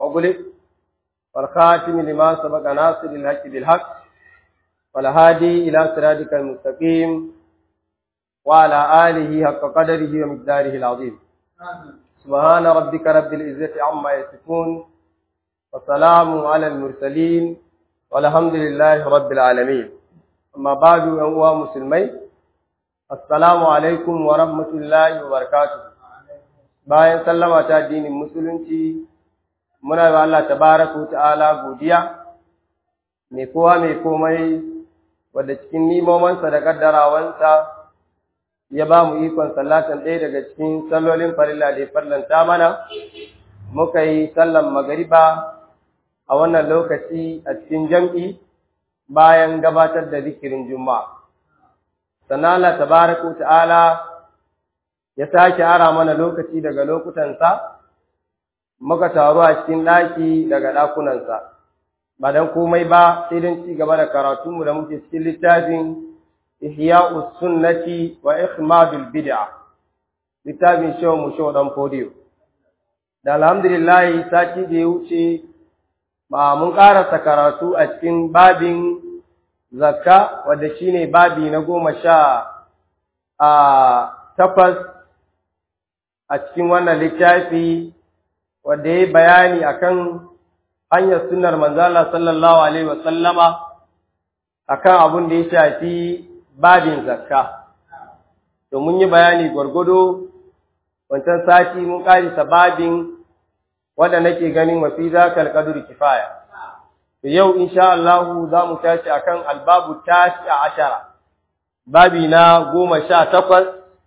أغلق والخاتم لما سبق ناصر الحق بالحق والهادي إلى صراطك المستقيم وعلى آله حق قدره ومقداره العظيم سبحان ربك رب العزة عما يصفون وسلام على المرسلين والحمد لله رب العالمين أما بعد أيها مسلمين السلام عليكم ورحمة الله وبركاته bayan sallama ta addinin musulunci muna ga Allah tabaraka ta'ala godiya mai kowa mai komai wadda cikin nimomansa da kaddarawansa ya ba mu ikon sallatan ɗaya daga cikin sallolin farilla da ya farlanta mana muka yi sallan magariba a wannan lokaci a cikin jam'i bayan gabatar da zikirin juma'a sannan Allah tabaraka ta'ala ya sake ara mana lokaci daga lokutansa muka taru a cikin ɗaki daga ɗakunansa ba don komai ba sai don ci gaba da karatunmu da muke cikin littafin ihya'us sunnati wa ikhmadul bid'a littafin shehu mu shehu dan fodiyo da alhamdulillah sati da ya wuce ba mun karasa karatu a cikin babin zakka wanda shine babi na goma sha a takwas a cikin wannan littafi wanda ya bayani akan hanyar sunnar manzala sallallahu alaihi wasallama akan abun da ya shafi babin zakka to mun yi bayani gwargwado wancan sati mun karisa babin wanda nake ganin wa fi zakal qadr kifaya to yau insha Allah za mu tashi akan albabu tashi ashara babi na goma sha takwas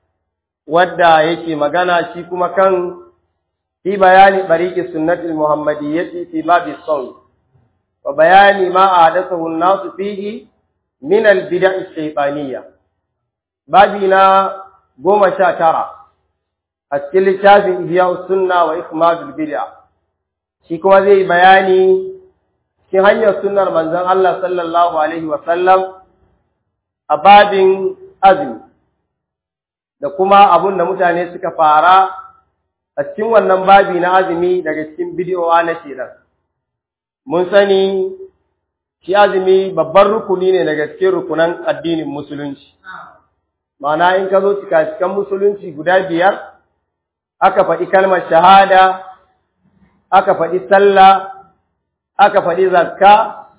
wadda yake magana shi kuma kan fi bayani bariki sunnatul muhammadiyyati fi babi sawl wa bayani ma ahdathahu an-nas fihi min al-bid'a ash-shaytaniyya babi na goma sha tara a cikin littafin ihya sunna wa ikmadul bid'a shi kuma zai bayani cikin hanyar sunnar manzon Allah sallallahu alaihi wa sallam a babin azumi da kuma abun da mutane suka fara a cikin wannan babi na azumi daga cikin bidiyowa na shedan mun sani shi azumi babban rukuni ne daga cikin rukunan addinin musulunci ma'ana in ka zo cika-cikan musulunci guda biyar aka faɗi kalmar shahada aka faɗi sallah aka faɗi zakka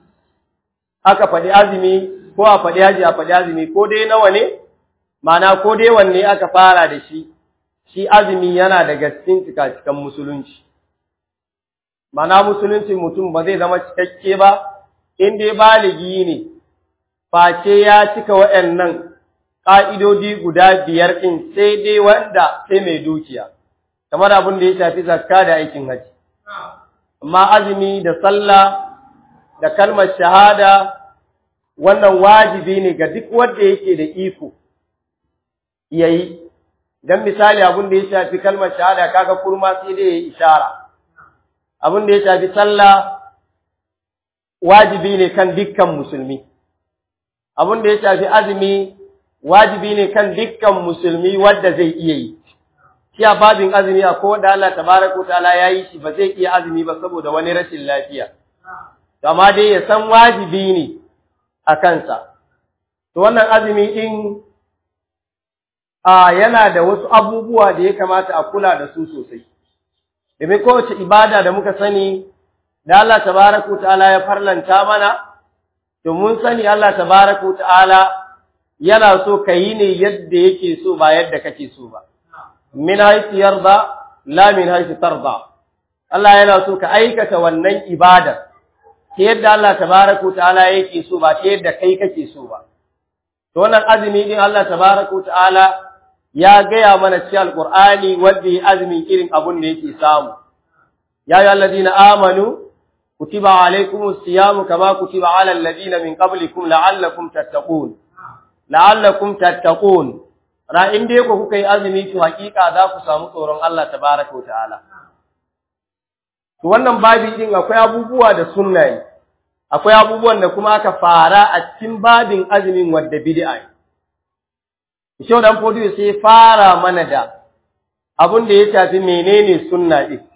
aka faɗi azumi ko a faɗi haji a faɗi azumi ko dai nawa ne Mana ko dai wanne aka fara da shi, shi azumi yana daga cikin cika-cikan musulunci. Mana musulunci mutum ba zai zama cikakke ba, in dai baligi ne, face ya cika waɗannan ƙa'idodi guda biyar ɗin sai dai wanda sai mai dukiya, kamar abin da ya shafi zakka da aikin haji. Amma azumi da sallah da kalmar shahada wannan wajibi ne ga duk wanda yake da iko. yayi dan misali abin da ya shafi kalmar shahada kaga kurma sai dai yayi ishara abin da ya shafi sallah wajibi ne kan dukkan musulmi abin da ya shafi azumi wajibi ne kan dukkan musulmi wanda zai iya yi shi a babin azumi akwai wanda Allah tabaraka ta'ala yayi shi ba zai iya azumi ba saboda wani rashin lafiya amma dai ya san wajibi ne a kansa to wannan azumi din a yana da wasu abubuwa da ya kamata a kula da su sosai. Domin kowace ibada da muka sani, da Allah tabaraka ta'ala ya farlanta mana, to mun sani Allah tabaraka ta'ala yana so ka yi ne yadda yake so ba yadda kake so ba. Min haifi yarda, la min haifi tarda. Allah yana so ka aikata wannan ibadar, ta yadda Allah tabaraka ta'ala yake so ba ta yadda kai kake so ba. To wannan azumi din Allah tabaraka ta'ala ya gaya mana cikin alqur'ani wanda ya azumi irin abun da yake samu ya ayyuhal ladina amanu kutiba alaykumus siyamu kama kutiba alal ladina min qablikum la'allakum tattaqun la'allakum tattaqun ra in dai ku kuka yi azumi to hakika za ku samu tsoron Allah tabaaraka ta'ala to wannan babi din akwai abubuwa da sunna ne akwai abubuwan da kuma aka fara a cikin babin azumin wadda bid'a ne Shau dan fodiyo sai fara mana da abin da ya shafi menene sunna din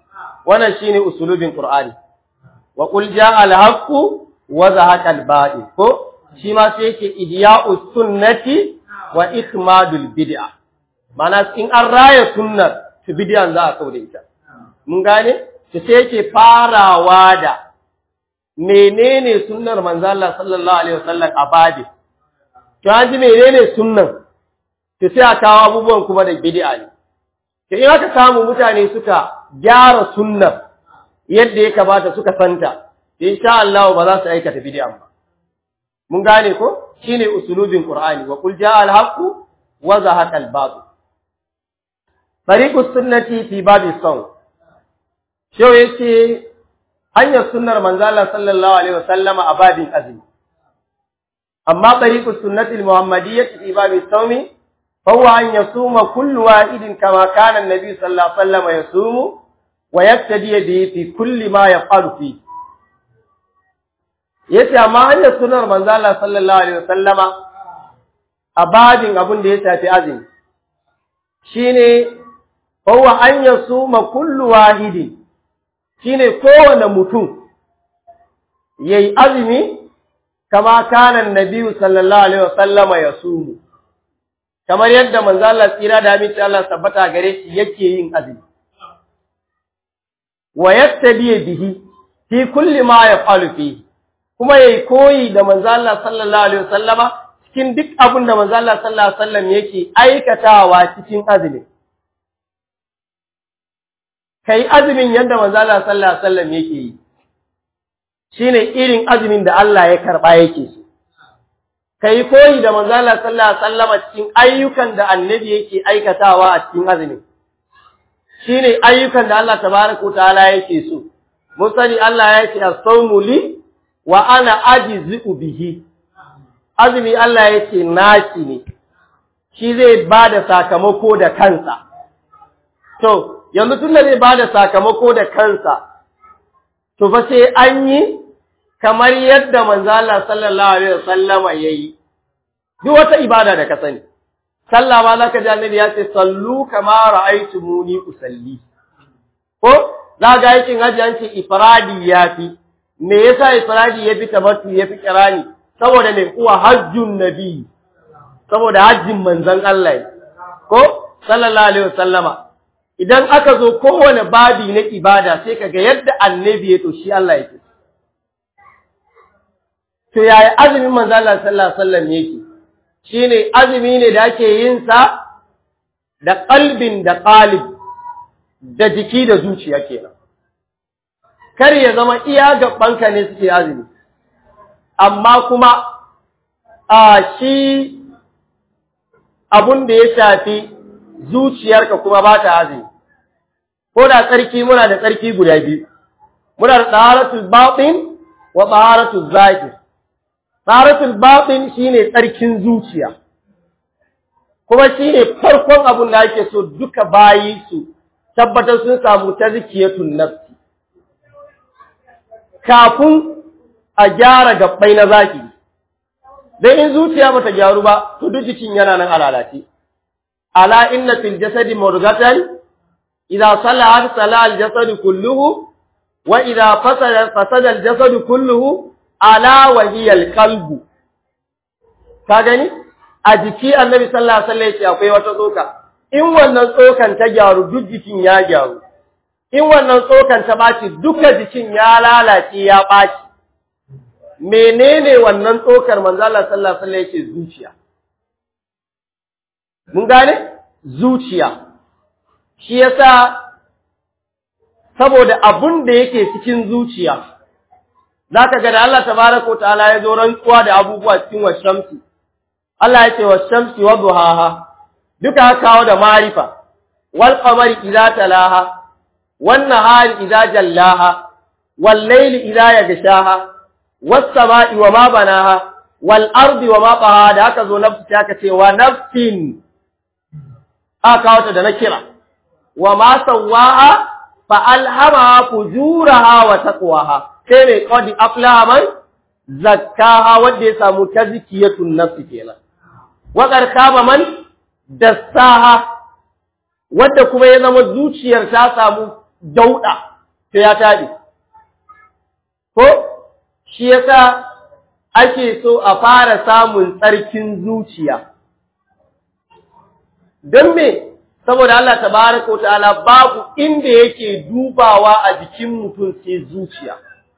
wannan shine usulubin qur'ani wa qul jaa al-haqqu wa zahaqa al-batil ko shi ma sai yake idya'us sunnati wa ikmadul bid'a mana in an raya sunnar to bid'an za a kauda ita mun gane to sai yake farawa da menene sunnar manzo Allah sallallahu alaihi wasallam a babi to an ji menene sunnan to sai a kawo abubuwan kuma da bid'a ne to in aka samu mutane suka gyara sunnar yadda ya kamata suka santa insha Allah ba za su aikata bid'a ba mun gane ko shine usulubin qur'ani wa qul jaa al-haqqu wa zahaqa al-batil tariqus sunnati fi babi sawm shau yace hanyar sunnar manzo Allah sallallahu alaihi wasallama a babin azumi amma tariqus sunnati al-muhammadiyyah fi babi sawm فهو أن يصوم كل واحد كما كان النبي صلى الله عليه وسلم يصوم ويقتدي به في كل ما يفعل فيه yace amma hanyar sunar manzo Allah sallallahu alaihi wasallama a babin abin da ya shafi azumi shine huwa an yasuma kullu wahidi shine kowane mutum yayi azumi kama kana annabi sallallahu alaihi wasallama yasumu kamar yadda manzo Allah tsira da aminci Allah tabbata gare shi yake yin azumi wa yattabi bihi fi kulli ma yaf'alu fihi kuma yayi koyi da manzo Allah sallallahu alaihi wasallama cikin duk abin da manzo Allah sallallahu alaihi wasallam yake aikatawa cikin azumi kai azumin yadda manzo Allah sallallahu alaihi wasallam yake yi shine irin azumin da Allah ya karba yake so kai koyi da manzo Allah sallallahu alaihi wasallama cikin ayyukan da annabi yake aikatawa a cikin azumi shine ayyukan da Allah tabaaraka ta'ala yake so mun sani Allah ya ce as-sawmu li wa ana ajizu bihi azumi Allah yake naci ne shi zai bada sakamako da kansa to yanzu tunda zai bada sakamako da kansa to fa sai an yi kamar yadda manzo Allah sallallahu alaihi wasallama yayi duk wata ibada da ka sani sallah ma zaka ji annabi ya ce sallu kama ra'aytumuni usalli ko za ga yakin haji an ce ifradi yafi me yasa ifradi yafi tabattu yafi kirani saboda me kuwa hajjun nabi saboda hajjin manzon Allah ko sallallahu alaihi wasallama idan aka zo kowane babi na ibada sai kaga yadda annabi ya to shi Allah yake to yaya azumin manzo Allah sallallahu alaihi wasallam yake shine azumi ne da ake yin sa da qalbin da qalib da jiki da zuciya kenan kar ya zama iya gabanka ne suke azumi amma kuma a shi abun da ya shafi zuciyarka kuma ba ta azumi ko da tsarki muna da tsarki guda biyu muna da taharatul batin wa taharatul zahir taharatul batin shine tsarkin zuciya kuma shine farkon abun da ake so duka bayi su tabbatar sun samu tazkiyatun nafsi kafin a gyara gabbai na zaki dan in zuciya bata gyaru ba to duk jikin yana nan alalace ala inna fil jasadi murghatan idza salaha salaha al jasadu kulluhu wa idza fasada fasada al jasadu kulluhu ala wa hiya al qalbu ka gani a jiki annabi sallallahu alaihi wasallam yace akwai wata tsoka in wannan tsokan ta gyaru duk jikin ya gyaru in wannan tsokan ta baci duka jikin ya lalace ya baci menene wannan tsokar manzo Allah sallallahu alaihi wasallam yace zuciya mun gane zuciya shi yasa saboda abun da yake cikin zuciya zaka ga da Allah tabaaraka ta'ala ya zo rantsuwa da abubuwa cikin washamsi Allah ya ce washamsi wa duhaha duka kawo da marifa wal qamari idza talaha wan nahari idza jallaha wal layli idza yaghshaha was sama'i wa ma banaha wal ardi wa ma taha da aka zo nafsi aka ce wa nafsin aka kawo ta da na kira wa ma sawaha fa alhamaha fujuraha wa taqwaha sai mai qadi aflaha man zakkaha wanda ya samu tazkiyatun nafsi kenan wa qarkaba man dassaha wanda kuma ya zama zuciyar ta samu dauda to ya taɓe ko shi yasa ake so a fara samun tsarkin zuciya don me saboda Allah tabaraka wa ta'ala babu inda yake dubawa a jikin mutum sai zuciya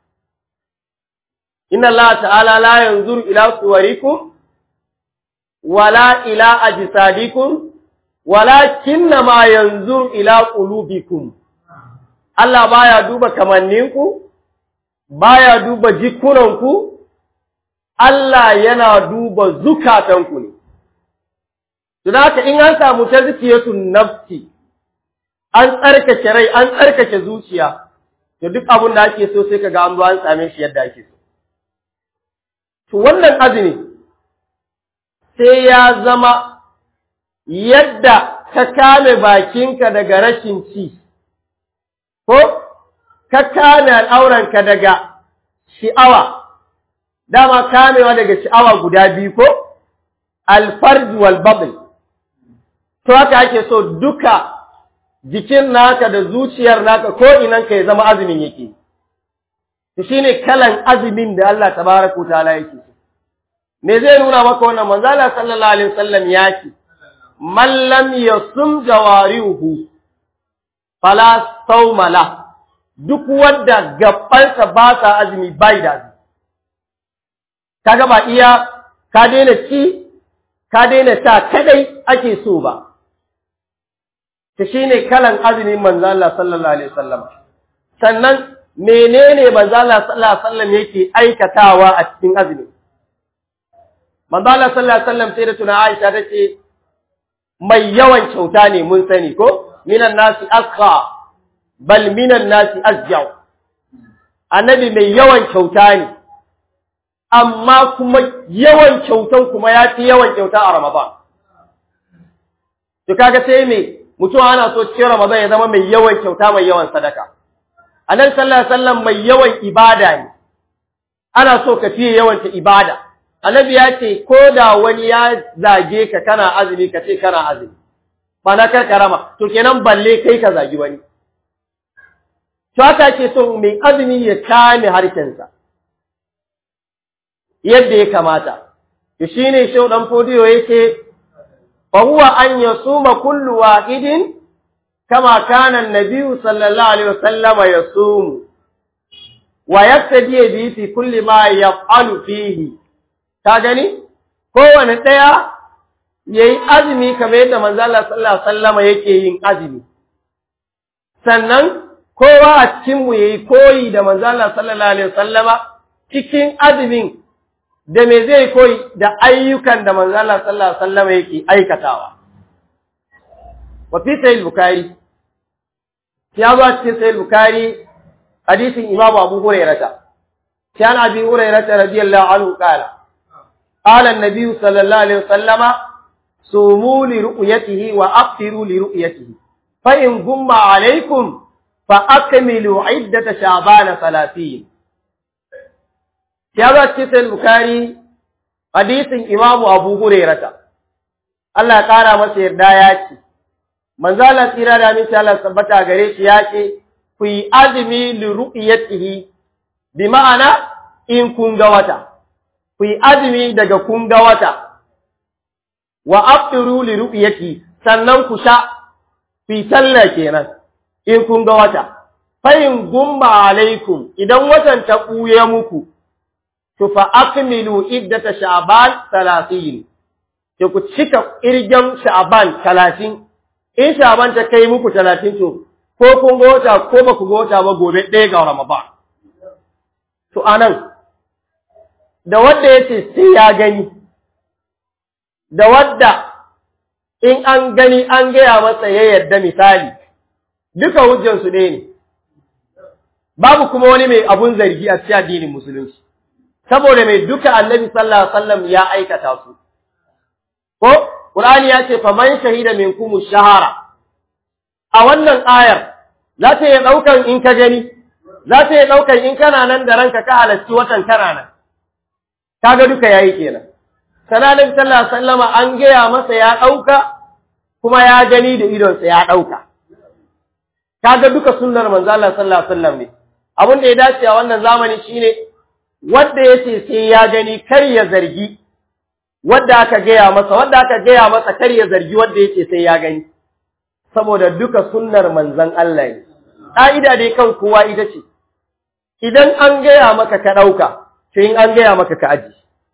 inna Allah ta'ala la yanzuru ila suwarikum wala ila ajsadikum walakinna ma yanzuru ila qulubikum Allah baya duba kamanninku baya duba jikunanku Allah yana duba zukatanku ne Don haka in an samu ta zikiyatun nafsi, an tsarkake rai, an tsarkake zuciya, da duk abin da ake so sai ka ga an zo an same shi yadda ake so. To wannan azumi sai ya zama yadda ka kame bakinka daga rashin ci, ko ka kame al'auranka daga shi'awa, dama kamewa daga shi'awa guda biyu ko? Alfarji wal babl. to haka ake so duka jikin naka da zuciyar naka ko inanka ya zama azumin yake to shine kalan azumin da Allah tabaraka ta'ala yake me zai nuna maka wannan manzo Allah sallallahu alaihi wasallam yake man lam yasum jawarihu fala sawmala duk wanda gabansa ba sa azumi bai da azumi kaga ba iya ka daina ci ka daina sa kadai ake so ba ta shi ne kalan azumin manzo Allah sallallahu alaihi wasallam sannan menene manzo Allah sallallahu alaihi wasallam yake aikatawa a cikin azumi manzo Allah sallallahu alaihi wasallam sai da tuna Aisha tace mai yawan kyauta ne mun sani ko minan nasi asqa bal minan nasi asjau annabi mai yawan kyauta ne amma kuma yawan kyautan kuma ya fi yawan kyauta a Ramadan to kaga sai me mutum ana so cikin Ramadan ya zama mai yawan kyauta mai yawan sadaka. Annabi sallallahu alaihi wasallam mai yawan ibada ne. Ana so ka fiye yawan ta ibada. Annabi ya ce ko da wani ya zage ka kana azumi ka ce kana azumi. Ba na kar karama. To kenan balle kai ka zagi wani. To haka ke so mai azumi ya kame harshensa. Yadda ya kamata. To shine shau dan fodiyo yake فهو أن يصوم كل واحد كما كان النبي صلى الله عليه وسلم يصوم ويقتدي به في كل ما يفعل فيه كاغني kowane ɗaya ya yi azumi kamar yadda manzo Allah sallallahu alaihi wasallam yake yin azumi sannan kowa a cikin mu yayi koyi da manzo Allah sallallahu alaihi wasallama cikin azumin da me zai koyi da ayyukan da manzo Allah sallallahu alaihi wasallam yake aikatawa wa fi sahih bukhari ya zo cikin sahih bukhari hadisin imam abu hurairah كان أبي هريرة رضي الله عنه قال قال النبي صلى الله عليه وسلم صوموا لرؤيته وأفطروا لرؤيته فإن غم عليكم فأكملوا عدة شعبان ثلاثين ya zo cikin Bukhari hadisin Imam Abu Hurairah Allah ya kara masa yarda ya ce manzo Allah tsira da miki Allah tabbata gare shi ya ce ku yi azumi li ru'yatihi bi ma'ana in kun ga wata ku yi azumi daga kun ga wata wa aftiru li ru'yati sannan ku sha fi sallah kenan in kun ga wata fa in gumma alaikum idan watan ta kuye muku to fa akmilu iddata sha'ban 30 ke ku cika irgen sha'ban 30 in sha'ban ta kai muku 30 to ko kun ga wata ko ba ku ga wata ba gobe ɗaya ga ramadan to anan da wanda yace sai ya gani da wadda in an gani an gaya masa ya yarda misali duka hujjansu ɗaya ne babu kuma wani mai abun zargi a cikin addinin musulunci saboda mai duka annabi sallallahu alaihi wasallam ya aikata su ko qur'ani ya ce faman shahida minkum shahara a wannan ayar za ta yi daukan in ka gani za ta yi daukan in kana nan da ranka ka halarci watan kana nan kaga duka yayi kenan sallallahu sallallahu alaihi wasallama an gaya masa ya dauka kuma ya gani da idonsa ya dauka kaga duka sunnar manzo Allah sallallahu alaihi wasallam ne abin da ya dace a wannan zamani shine wanda yace sai ya gani kar ya zargi wanda aka gaya masa wanda aka gaya masa kar ya zargi wanda yace sai ya gani saboda duka sunnar manzon Allah ne ka'ida dai kan kowa ita ce idan an gaya maka ka dauka sai in an gaya maka ka aji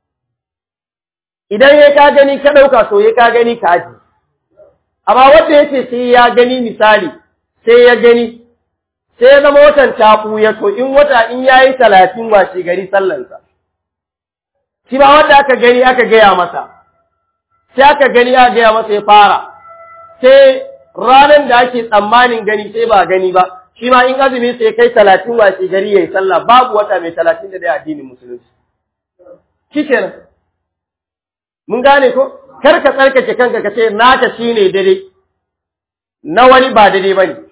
idan ya ka gani ka dauka so ya ka gani ka aji amma wanda yace sai ya gani misali sai ya gani sai ya zama watan taɓu ya to in wata in ya yi talatin washe gari sallansa. Shi ba wanda aka gani aka gaya masa, sai aka gani aka gaya masa ya fara, sai ranar da ake tsammanin gani sai ba gani ba, shi ma in azumi sai kai talatin washe gari ya yi sallah babu wata mai talatin da dai addinin musulunci. Shi kenan. Mun gane ko? Kar ka tsarkake kanka ka ce naka shi ne daidai, na wani ba daidai ba ne.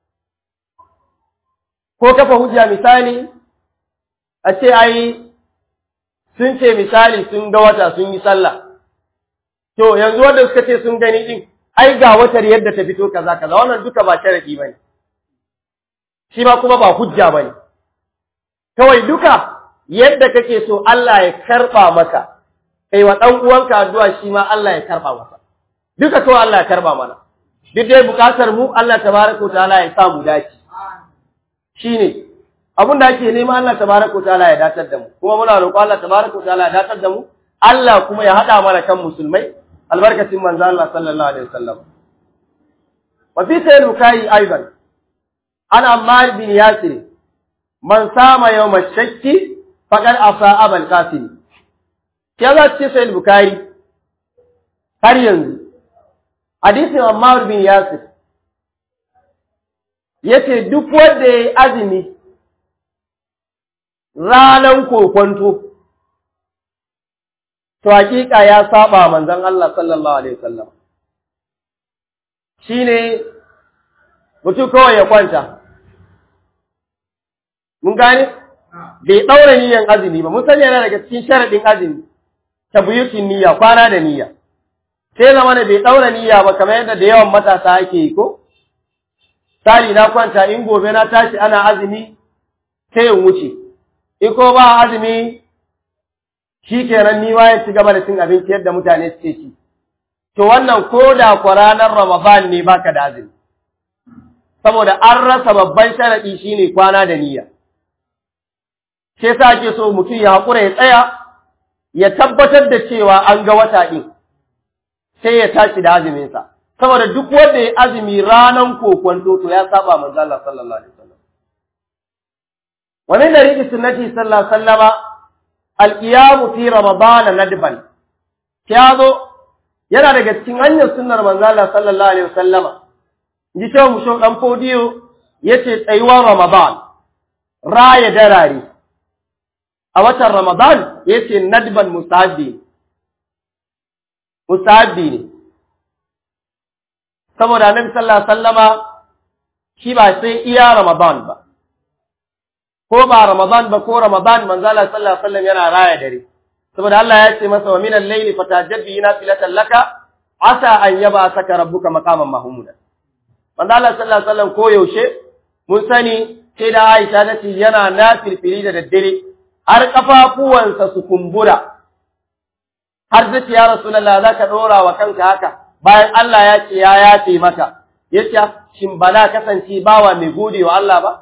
ko kafa hujja misali a ce ai sun ce misali sun ga wata sun yi sallah to yanzu wanda suka ce sun gani din ai ga watar yadda ta fito kaza kaza wannan duka ba sharadi bane shi ma kuma ba hujja bane kawai duka yadda kake so Allah ya karba maka kai wa dan uwanka addu'a shi ma Allah ya karba masa duka to Allah ya karba mana duk dai bukatar mu Allah tabaraka wa ta'ala ya sa mu dace shine abin da ake nema Allah tabaraka ta'ala ya datar da mu kuma muna roƙo Allah tabaraka ta'ala ya datar da mu Allah kuma ya hada mana kan musulmai albarkacin manzo Allah sallallahu alaihi wasallam wa fi sayyid bukai aidan ana Ammar bin Yasir man sama yawm ash-shakki faqad asa abul qasim ke za ce sayyid bukai har yanzu hadisin Ammar bin Yasir yace duk wanda yayi azumi ranan kokonto to hakika ya saba manzon Allah sallallahu alaihi wasallam shine mutum kawai ya kwanta mun gane bai daura niyyar azumi ba mun sani yana daga cikin sharadin azumi tabyutin niyya kwana da niyya sai zama ne bai daura niyya ba kamar yadda da yawan matasa ake yi ko Sali na kwanta in gobe na tashi ana azumi sai in wuce, in ko ba azumi shi kenan ni ya ci gaba da cin abinci yadda mutane suke ci. To wannan ko da kwa ranar Ramadan ne baka da azumi. Saboda an rasa babban sharaɗi shine kwana da niyya. Sai sa ake so mutum ya haƙura ya tsaya, ya tabbatar da cewa an ga wata ɗin, sai ya tashi da azuminsa. saboda duk wanda ya azumi ranan kokwanto to ya saba manzo Allah sallallahu alaihi wasallam wa min dariqi sunnati sallallahu alaihi wasallama al-qiyam fi ramadan nadban kyazo yana daga cikin hanyar sunnar manzo Allah sallallahu alaihi wasallama ji cewa mu shon dan fodiyo yace tsayuwar ramadan raya darare a watan ramadan yace nadban mustahabbi mustahabbi ne saboda annabi sallallahu alaihi wasallama shi ba sai iya ramadan ba ko ba ramadan ba ko ramadan manzo Allah sallallahu alaihi wasallam yana raya dare saboda Allah ya ce masa wa minal layli fatajabbi nafilatan laka asa an yaba saka rabbuka maqaman mahmuda manzo Allah sallallahu alaihi wasallam ko yaushe mun sani sai da Aisha ta ce yana nafilfili da daddare har kafafuwansa su kumbura har zace ya rasulullah zaka dora wa kanka haka bayan Allah ya ce ya yafe maka yace shin ba na kasance bawa mai gode wa Allah ba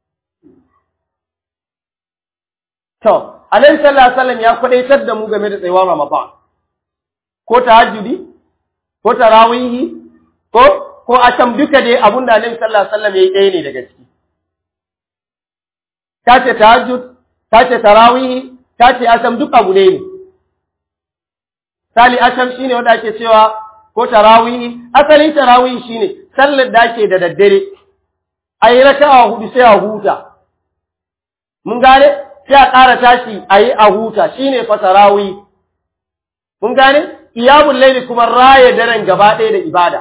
to Annabi sallallahu alaihi wasallam ya kwadaitar da mu game da tsayuwar Ramadan ko tahajjudi ko tarawihi ko ko asham duka dai abunda Annabi sallallahu alaihi wasallam yayi ɗaya ne daga ciki kace tahajjud kace tarawihi kace asham duk abu ne ne sali asham shine wanda ake cewa ko tarawihi asalin tarawihi shine sallar da ake da daddare ayi raka'a hudu sai a huta mun gane sai a ƙara tashi ayi a huta shine fa tarawihi mun gane iyamul layli kuma raye daren gaba ɗaya da ibada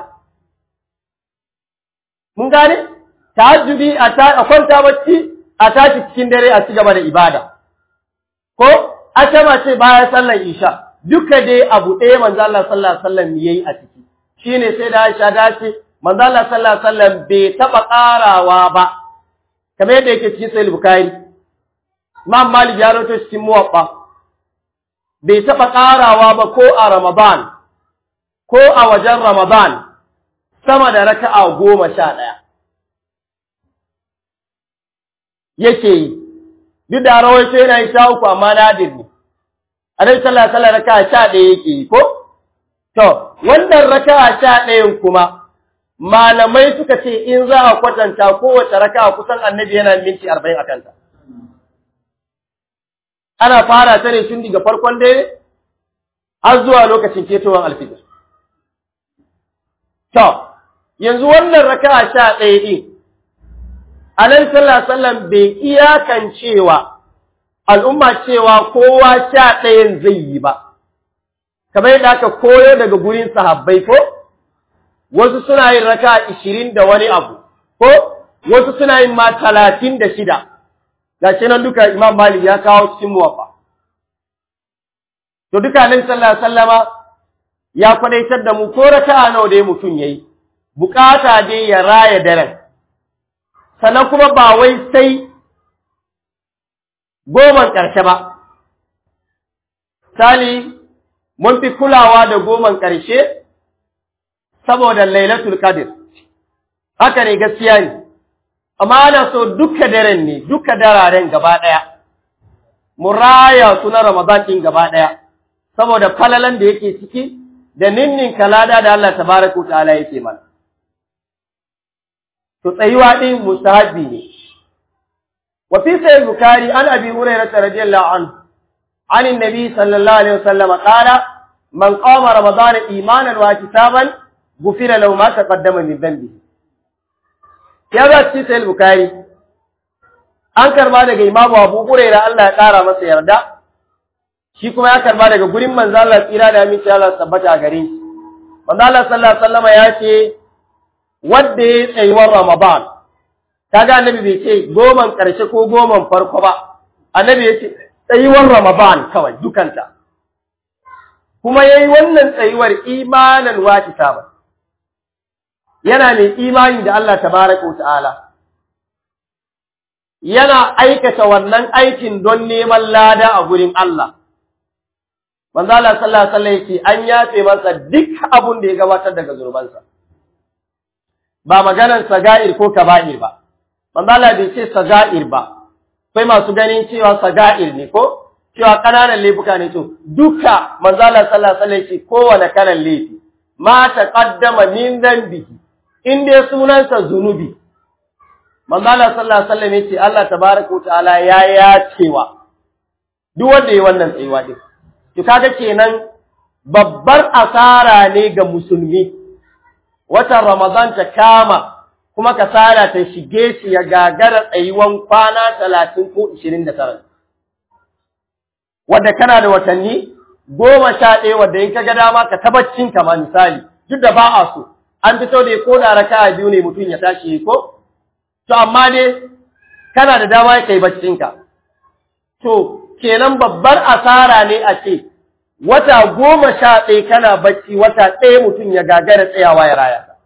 mun gane tahajjudi a kwanta bacci a tashi cikin dare a ci gaba da ibada ko ashama ce bayan sallar isha duka dai abu ɗaya manzo Allah sallallahu alaihi wasallam yayi a ciki shine sai da Aisha dace manzo Allah sallallahu alaihi wasallam bai taba karawa ba kamar yadda yake cikin sahih bukhari imam malik ya rawaito cikin muwaffa bai taba karawa ba ko a ramadan ko a wajen ramadan sama da raka'a goma sha ɗaya yake yi duk da rawaito yana yi sha uku amma nadir ne annabi sallallahu alaihi wasallam raka'a sha ɗaya yake yi ko to wannan raka'a sha ɗayan kuma malamai suka ce in za a kwatanta kowace raka'a kusan annabi yana minti arba'in a kanta ana fara ta ne tun daga farkon dare har zuwa lokacin ketowar alfijir to yanzu wannan raka'a sha ɗaya ɗin Anan sallallahu sallam bai iyakan cewa al'umma cewa kowa sha ɗayan zai yi ba, kamar yadda aka koyo daga gurin sahabbai ko, wasu suna yin raka ishirin da wani abu, ko wasu suna yin ma talatin da shida, ga shi nan duka Imam Malik ya kawo cikin muwafa. To duka nan sallallahu sallama ya kwadaitar da mu ko raka nawa da mutum ya yi, bukata dai ya raya daren. sannan kuma ba wai sai goman ƙarshe ba. Sali, mun fi kulawa da goman ƙarshe saboda Lailatul Qadr. Haka ne gaskiya ne, amma ana so duka daren ne, duka dararen gaba ɗaya, mu raya su na Ramadan ɗin gaba ɗaya, saboda falalan da yake ciki da ninnin kalada da Allah tabaraka ta'ala yake mana. to tsayuwa din mustahabi ne wa fi sahih bukhari an abi hurairah radiyallahu anhu an annabi sallallahu alaihi wasallam qala man qama ramadan imanan wa kitaban gufira lahu ma taqaddama min dhanbi ya ga ci sahih bukhari an karba daga imamu abu hurairah Allah ya kara masa yarda shi kuma ya karba daga gurin manzo Allah tsira da aminci Allah tabbata gare shi manzo Allah sallallahu alaihi wasallam ya ce wadda ya tsayuwar Ramadan, kaga annabi bai ce goman ƙarshe ko goman farko ba, annabi ya ce tsayuwar Ramadan kawai dukanta. Kuma ya yi wannan tsayuwar imanin wata ba, yana mai imani da Allah tabaraka ta'ala. Yana aikata wannan aikin don neman lada a gurin Allah. Manzo Allah sallallahu alaihi wasallam yake an yafe masa duk abun da ya gabatar daga zurbansa. ba maganar saga'ir ko kaba'ir ba manzo Allah bai ce saga'ir ba sai masu ganin cewa saga'ir ne ko cewa kananan laifuka ne to duka manzo Allah sallallahu alaihi wasallam ce kowane kalan laifi ma taqaddama min dhanbihi in dai sunansa zunubi manzo Allah sallallahu alaihi wasallam yace Allah tabaaraka wa ta'ala ya yacewa duk wanda yayi wannan tsayuwa din to kaga kenan babbar asara ne ga musulmi watan Ramadan ta kama kuma kasala ta shige shi ya gagara tsayuwan kwana talatin ko ishirin da tara. Wadda kana da watanni goma sha ɗaya wadda in ka ga dama ka tabbacin kama misali duk da ba a so an fito da ko da raka biyu ne mutum ya tashi ko to amma dai kana da dama ya kai baccinka to kenan babbar asara ne a ce wata goma sha ɗaya kana bacci wata ɗaya mutum ya gagara tsayawa ya raya ta.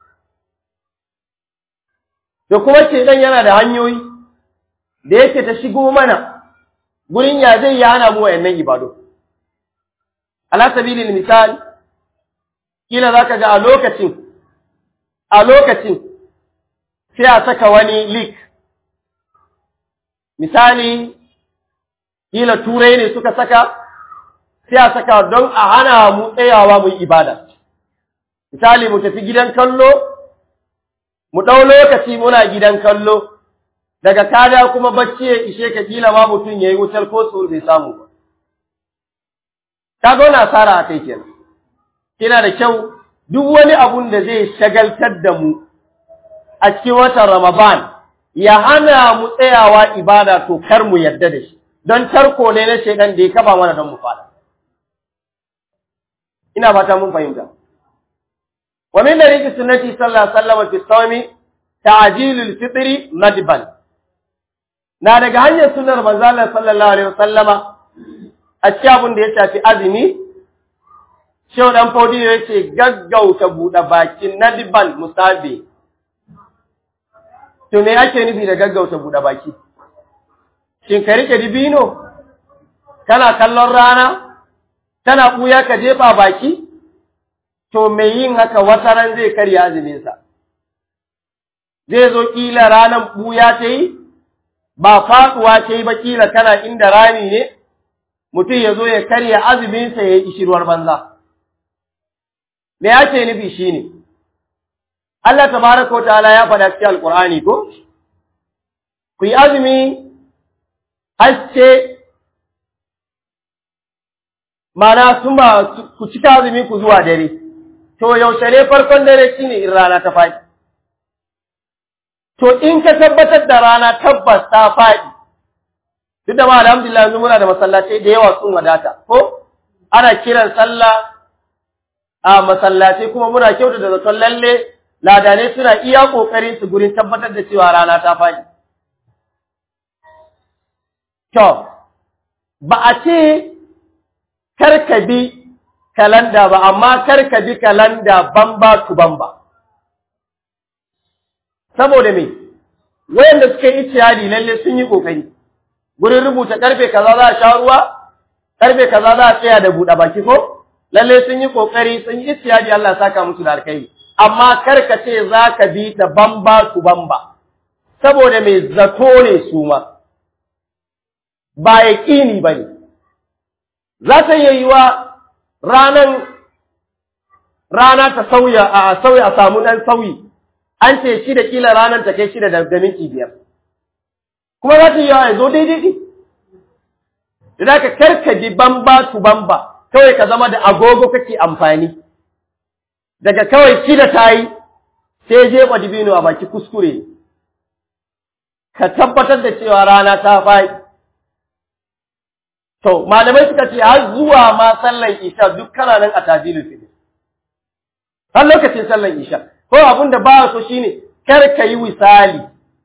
Da kuma ce ɗan yana da hanyoyi da yake ta shigo mana gurin ya zai ya hana mu wayannan ibadu. Ala sabilin misali, kila za ka ga a lokacin, a lokacin sai a saka wani lik. Misali, kila turai ne suka saka, sai a saka don a hana mu tsayawa mu yi ibada. Misali mu tafi gidan kallo, mu ɗau lokaci muna gidan kallo, daga kada kuma bacci ya ishe ka kila ma mutum ya yi wutar ko su bai samu ba. Ta ga wani asara a kai kenan. Kina da kyau duk wani abun da zai shagaltar da mu a cikin watan Ramadan ya hana mu tsayawa ibada to kar mu yarda da shi, don tarko ne na shaidan da ya kaba mana don mu fada. ina fata mun fahimta wa min dariki sunnati sallallahu alaihi wasallam fi sawmi ta'jilul fitri nadban na daga hanyar sunnar manzo Allah sallallahu alaihi wasallama a cikin abin da ya shafi azumi Shehu ɗan Fodiyo ya ce gaggauta buɗe bakin nadiban musabe. To me ake nufi da gaggauta buɗe baki? Shin ka riƙe dibino? Kana kallon rana? Kana ɓuya ka jefa baki? To me yin haka wata ran zai karya azuminsa. Zai zo ƙila ranar ɓuya ta yi? Ba faɗuwa ta yi ba ƙila kana inda rami ne? Mutum ya zo ya karya azuminsa ya yi ishirwar banza. me ake nufi shine Allah tabaraka wataala ya faɗa cikin alqur'ani ko ku yi azumi haske mana sun ba ku cika azumi ku zuwa dare to yaushe ne farkon dare shine in rana ta faɗi to in ka tabbatar da rana tabbas ta faɗi duk da ma alhamdulillah yanzu muna da masallatai da yawa sun wadata ko ana kiran sallah a masallaci kuma muna kyauta da zaton lalle ladanai suna iya kokarin su gurin tabbatar da cewa rana ta faɗi. To, ba a ce karka bi kalanda ba, amma karka bi kalanda bamba tu bamba. Saboda me, wayanda suka yi iciyadi lalle sun yi kokari, gurin rubuta karfe kaza za a sha ruwa, karfe kaza za a tsaya da buɗe baki ko? lalle sun yi kokari sun yi istiyadi Allah saka musu da alkai amma kar ka ce za ka bi ta bamba su bamba saboda mai zato ne su ma ba yaƙini ba ne za ta iya yi wa ranan rana ta sauya a sauya a samu ɗan sauyi an ce shi da kila ranar ta kai shida da minti biyar kuma za ta yi ya zo daidai ne da ka karka bi bamba su bamba kawai ka zama da agogo kake amfani daga kawai kida ta yi sai jefa dibino a baki kuskure ka tabbatar da cewa rana ta faɗi to malamai suka ce har zuwa ma sallan isha duk kana nan a tajilul fitr har lokacin sallan isha ko abin da ba so shine kar ka yi wisali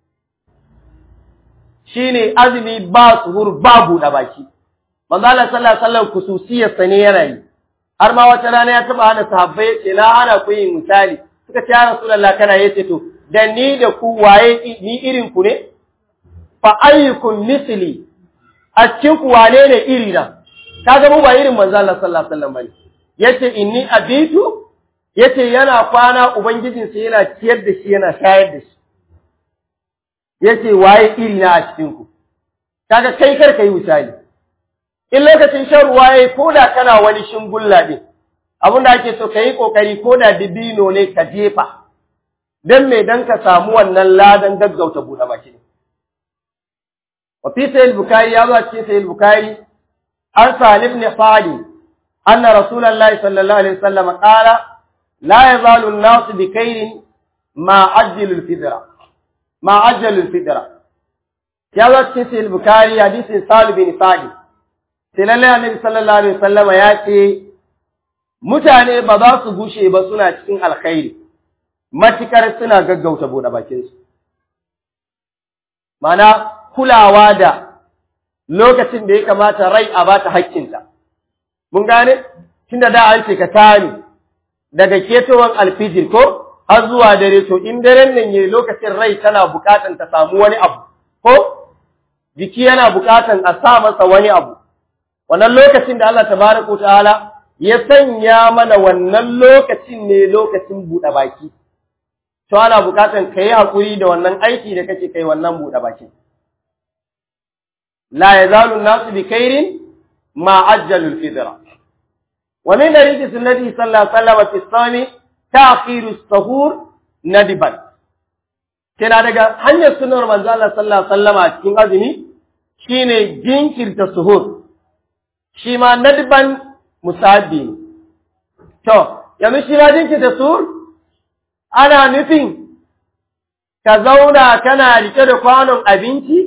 shine azumi ba suhur ba buɗe baki manzo Allah sallallahu alaihi wasallam kususiyar sa ne yana yi har ma wata rana ya taba hana sahabbai yace la ana ku yin misali suka ce ya rasulullah kana yace to da ni da ku waye ni irin ku ne fa ayyukum misli a cikin ku wane ne iri na kaga mu ba irin manzo Allah sallallahu alaihi wasallam bane yace inni abitu yace yana kwana ubangijin sa yana ciyar da shi yana shayar da shi yace waye iri na a cikin ku kaga kai kar kai misali in lokacin shan ruwa yayi ko da kana wani shingulla din abin da ake so ka yi kokari ko da dibino ne ka jefa dan me dan ka samu wannan ladan gaggauta buɗe baki ne wa fi sahih bukhari ya zo cikin sahih bukhari an salib ibn fadi anna rasulullahi sallallahu alaihi wasallam qala la yazalu an-nas bi khairin ma ajjalu al-fitra ma ajjalu al-fitra ya zo cikin sahih bukhari hadisin salib ibn fadi sai lallai annabi sallallahu alaihi wasallama ya ce mutane ba za su gushe ba suna cikin alkhairi matikar suna gaggauta bude bakin su mana kulawa da lokacin da ya kamata rai a bata hakkinta mun gane tunda da an ce ka tani daga ketowar alfijir ko har zuwa dare to in daren nan yayi lokacin rai tana bukatan ta samu wani abu ko jiki yana bukatan a sa masa wani abu wannan lokacin da Allah tabaraka ta'ala ya sanya mana wannan lokacin ne lokacin buɗe baki to ana bukatan kai hakuri da wannan aiki da kake kai wannan buɗe baki la yazalu an-nasu bi khairin ma ajjalu al-fidra wa min dariki sunnati sallallahu alaihi wasallam fi sami ta'khiru as-sahur nadiban kina daga hanyar sunnar manzo Allah sallallahu alaihi wasallam a cikin azumi shine jinkirta suhur shi ma nadban musabi to yanzu shi ma jinkirta suhur ana nufin ka zauna kana rike da kwanon abinci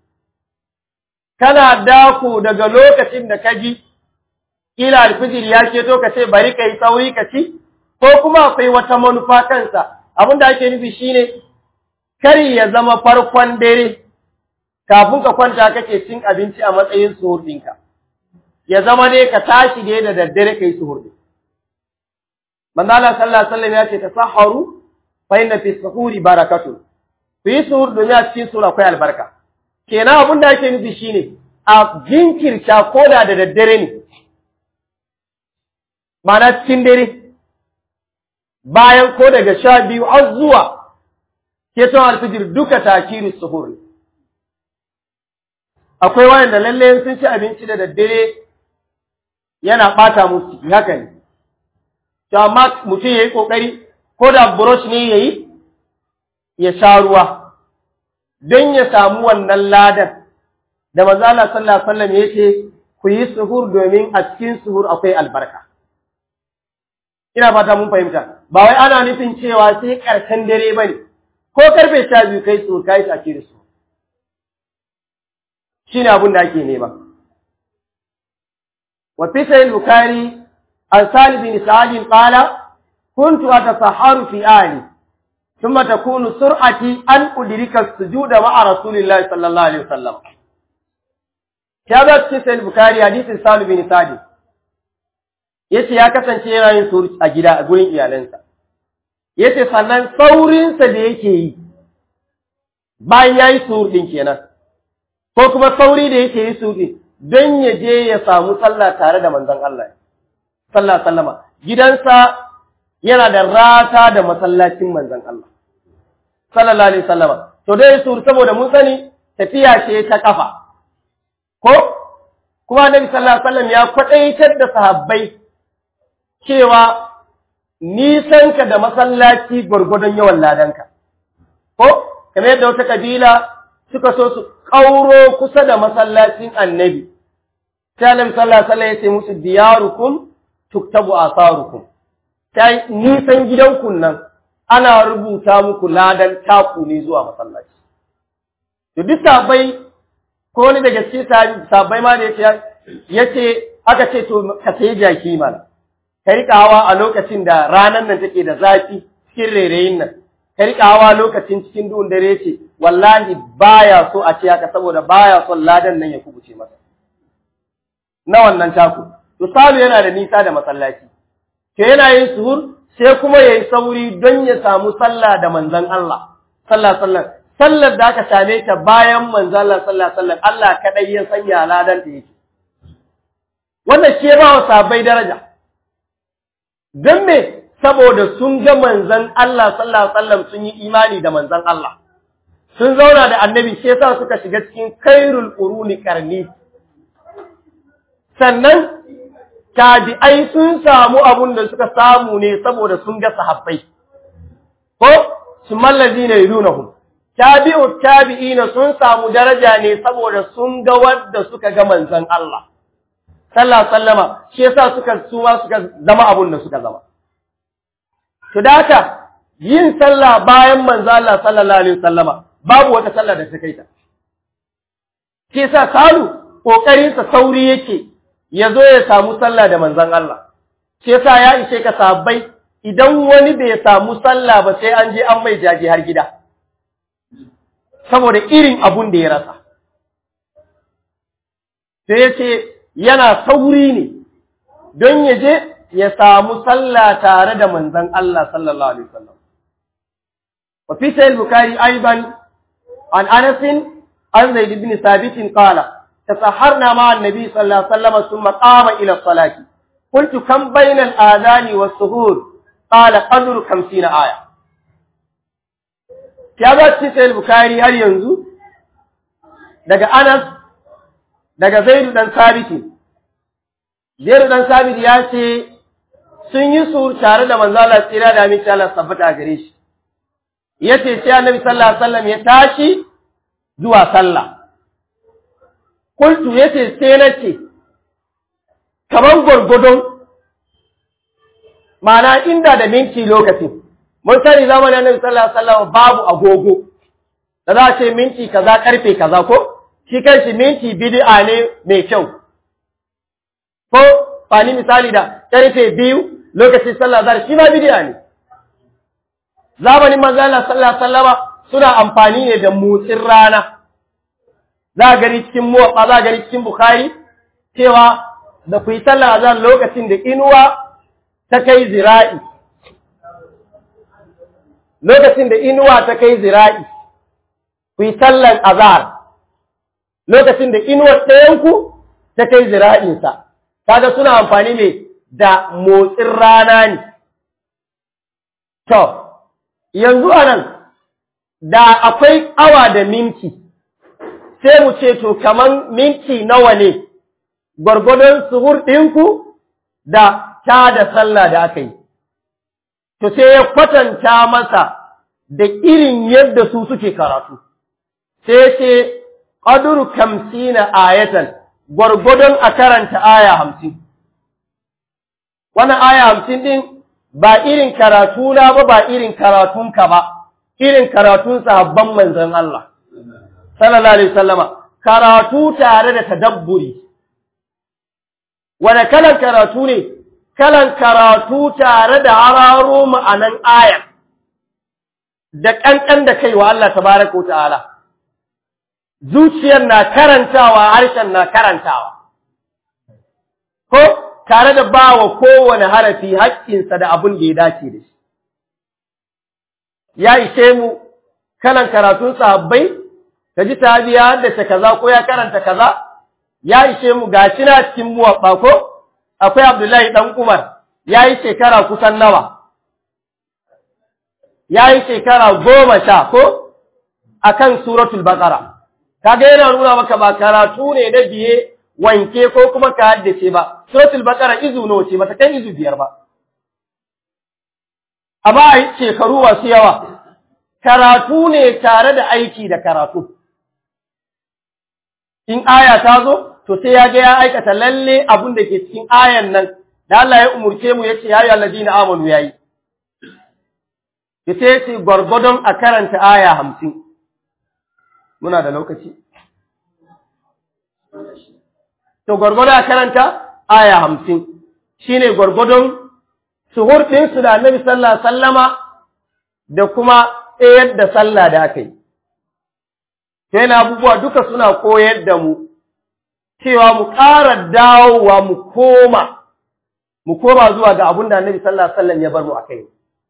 kana dako daga lokacin da ka ji kila alfijir ya keto ka ce bari ka yi sauri ka ci ko kuma akwai wata manufa kansa abin da ake nufi shine kari ya zama farkon dare kafin ka kwanta kake cin abinci a matsayin suhur ɗinka ya zama ne ka tashi ne da daddare ka yi suhur ɗin manzo Allah sallallahu alaihi wasallam ya ce tasahharu fa inna fi suhuri barakatun ku yi suhur domin a cikin sura akwai albarka kenan abin da ake nufi shine a jinkirta koda da daddare ne mana cikin dare bayan ko daga sha biyu har zuwa keton alfijir duka takiru suhur akwai wayanda lalle sun ci abinci da daddare yana bata musu haka ne to amma mutum yayi kokari ko da brush ne yayi ya sha ruwa don ya samu wannan ladan da manzo Allah sallallahu alaihi wasallam yace ku yi suhur domin a cikin suhur akwai albarka ina fata mun fahimta ba wai ana nufin cewa sai karshen dare bane ko karfe 12 kai su kai take da su shine abin da ake nema wa fi sahih bukhari an salih bin sa'id qala kuntu atasahharu fi ali ثم تكون سرعتي أن أدرك السجود مع رسول الله صلى الله عليه وسلم كذا في البخاري حديث سالم بن سعد yace ya kasance yana yin suru a gida a gurin iyalansa yace sannan saurinsa da yake yi bayan yayi suru din kenan ko kuma sauri da yake yi suru don ya je ya samu sallah tare da manzon Allah sallallahu alaihi wasallama gidansa yana da rata da masallacin manzon Allah sallallahu alaihi wasallama to dai sur saboda mun sani tafiya ce ta kafa ko kuma annabi sallallahu alaihi wasallam ya kwadaitar da sahabbai cewa nisanka da masallaci gurgudun yawan ladanka ko kamar yadda wata kabila suka so su kauro kusa da masallacin annabi sai annabi sallallahu alaihi wasallam ya ce musu diyarukum tuktabu asarukum sai nisan gidanku nan ana rubuta muku ladan taku ne zuwa masallaci to duk sabai ko ni daga cikin sabai ma da yace yace aka ce to ka sai jaki mana ka rika hawa a lokacin da ranan nan take da zafi cikin rereyin nan ka rika hawa lokacin cikin duhun dare ce wallahi baya so a ce haka saboda baya son ladan nan ya kubuce masa na wannan taku to salu yana da nisa da masallaci ke yana yin suhur sai kuma ya yi sauri don ya samu sallah da manzan Allah, sallah sallah, sallar da aka same ta bayan manzan Allah sallah sallah, Allah kaɗai ya sanya ladan da yake. Wannan shi ba wa sabai daraja. Don me saboda sun ga manzan Allah sallah sallah sun yi imani da manzan Allah. Sun zauna da annabi shi yasa suka shiga cikin kairul ƙuruni karni. Sannan tabi'ai sun samu abun da suka samu ne saboda sun ga sahabbai ko su mallazi ne yunahum tabi'u tabi'ina sun samu daraja ne saboda sun ga wanda suka ga manzon Allah sallallahu sallama shi yasa suka suma suka zama abun da suka zama to da haka yin sallah bayan manzon Allah sallallahu alaihi wasallama babu wata sallah da ta kai ta shi yasa salu kokarin sa sauri yake ya zo ya samu sallah da manzon Allah shi yasa ya ishe ka sabbai idan wani bai samu sallah ba sai an je an mai jaji har gida saboda irin abun da ya rasa sai ya ce yana sauri ne don ya je ya samu sallah tare da manzon Allah sallallahu alaihi wasallam wa fi sahih bukhari aidan an anas an zaid ibn thabit qala تسحرنا مع النبي صلى الله عليه وسلم ثم قام إلى الصلاة قلت كم بين الآذان والسهور قال قدر خمسين آية كذا تسأل البخاري هل ينزو daga Anas daga Zaidu dan Sabiti Zaidu dan Sabiti ya ce sun yi sur tare da manzo Allah tsira da aminci Allah tabbata gare shi yace sai Annabi sallallahu alaihi wasallam ya tashi zuwa sallah Kultu ya ce sai na ce, kamar gwargwadon, mana inda da minti lokacin, mun sani zamanin annabi sallallahu alaihi wasallam babu agogo, da za a ce minti kaza karfe kaza ko, shi kanshi minti bid'a ne mai kyau. Ko, fani misali da karfe biyu lokacin sallah zar shi ma bid'a ne. Zamanin manzo Allah sallallahu alaihi wasallam suna amfani ne da motsin rana. za a gani cikin muwaɓa za a gani cikin Bukhari cewa da ku yi sallar azan lokacin da inuwa ta kai zira'i lokacin da inuwa ta kai zira'i ku yi sallan azhar lokacin da inuwar ɗayanku ta kai zira'insa kaga suna amfani ne da motsin rana ne to yanzu anan da akwai awa da minti sai mu ce to kaman minti nawa ne gwargwadon suhur ɗinku da ta da sallah da aka yi to sai ya kwatanta masa da irin yadda su suke karatu sai ce ƙaduru kamsina ayatan gwargwadon a karanta aya hamsin wannan aya hamsin ɗin ba irin karatu na ba ba irin karatunka ba irin karatun sahabban manzon Allah sallallahu alaihi wasallama karatu tare da tadabburi wani kalan karatu ne kalan karatu tare da hararo ma'anan aya da ƙanƙan da kai wa Allah tabaraka wa ta'ala zuciyar na karantawa harshen na karantawa ko tare da ba wa kowane harafi haƙƙinsa da abin da ya dace da shi ya ishe mu kalan karatun sahabbai ka ji tabiya da ta kaza ko ya karanta kaza ya ishe mu gashi na cikin muwabba ko akwai Abdullahi dan Umar yayi shekara kusan nawa yayi shekara goma sha ko akan suratul baqara kaga yana nuna maka ba karatu ne na biye wanke ko kuma ka haddace ba suratul baqara izu nawa ce mata kai izu biyar ba amma ai shekaru wasu yawa karatu ne tare da aiki da karatu in aya ta zo to sai ya ga ya aikata lalle abun da ke cikin ayan nan da Allah ya umurce mu yace ya ayyuhal ladina amanu yayi yace yace gurgudun a karanta aya 50 muna da lokaci to gurgudun a karanta aya 50 shine gurgudun suhur din su da Annabi sallallahu alaihi wasallama da kuma tsayar da sallah da aka yi sai na abubuwa duka suna koyar da mu cewa mu ƙara dawowa mu koma mu koma zuwa ga abin da Annabi sallallahu alaihi wasallam ya bar mu akai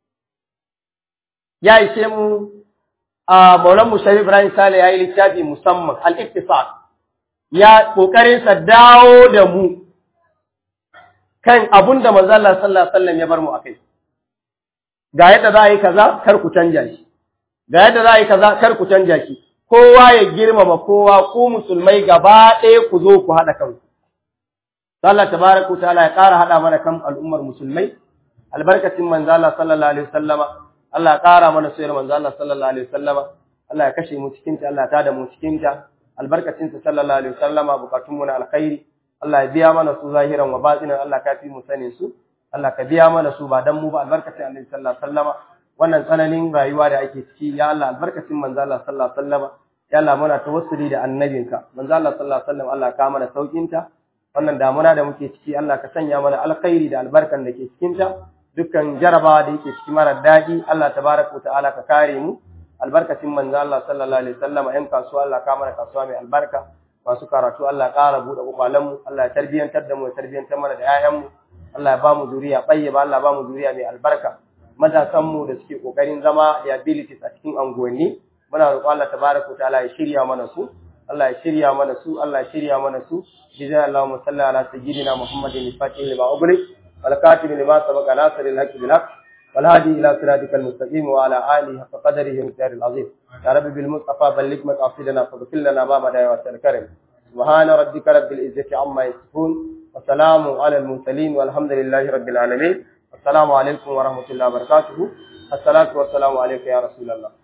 ya ishe mu a Maulan Musharif Ibrahim Sale ya yi littafi musamman al-iktisad ya kokarin sa dawo da mu kan abin da manzo Allah sallallahu alaihi wasallam ya bar mu akai ga yadda za a yi kaza kar ku canja shi ga yadda za a yi kaza kar ku canja shi kowa ya girmama kowa ku musulmai gaba ɗaya ku zo ku haɗa kanku. Allah tabaraka ta'ala ya ƙara haɗa mana kan al'ummar musulmai albarkacin manzo Allah sallallahu alaihi wasallama Allah ya ƙara mana soyayyar manzo Allah sallallahu alaihi wasallama Allah ya kashe mu cikin ta Allah ya tada mu cikin ta albarkacin sa sallallahu alaihi wasallama bukatun mu na alkhairi Allah ya biya mana su zahiran wa batinan Allah ka fi mu sanin su Allah ka biya mana su ba dan mu ba albarkacin Annabi sallallahu alaihi wasallama wannan tsananin rayuwa da ake ciki ya Allah albarkacin manzo Allah sallallahu alaihi wasallama ya Allah muna tawassuli da annabinka manzo Allah sallallahu alaihi wasallam Allah ka mana saukin ta wannan damuna da muke ciki Allah ka sanya mana alkhairi da albarkan da ke cikin ta dukkan jarabawa da yake ciki mara daɗi Allah tabaraka ta'ala ka kare mu albarkacin manzo Allah sallallahu alaihi wasallam yan kasuwa Allah ka mana kasuwa mai albarka masu karatu Allah ƙara buɗe kwakwalen mu Allah ya tarbiyantar da mu ya tarbiyantar mana da 'ya'yan mu Allah ya ba mu zuriya ba Allah ba mu zuriya mai albarka matasan mu da suke kokarin zama liabilities a cikin anguwanni muna roƙo Allah tabaraka ta'ala ya shirya mana su Allah ya shirya mana su Allah ya shirya mana su jizaa Allahumma salli ala sayyidina Muhammadin al-fatih lima ughliq wal katib lima sabaqa nasir al-haqq bil haqq wal hadi ila siratikal mustaqim wa ala alihi haqqa qadrihi wa miqdaril azim ya rabbi bil mustafa balligh maqasidana faghfir lana ma madaya wa karim سبحان ربك رب العزة عما يصفون وسلام على المرسلين والحمد لله رب العالمين السلام عليكم ورحمة الله وبركاته الصلاة والسلام عليك يا رسول الله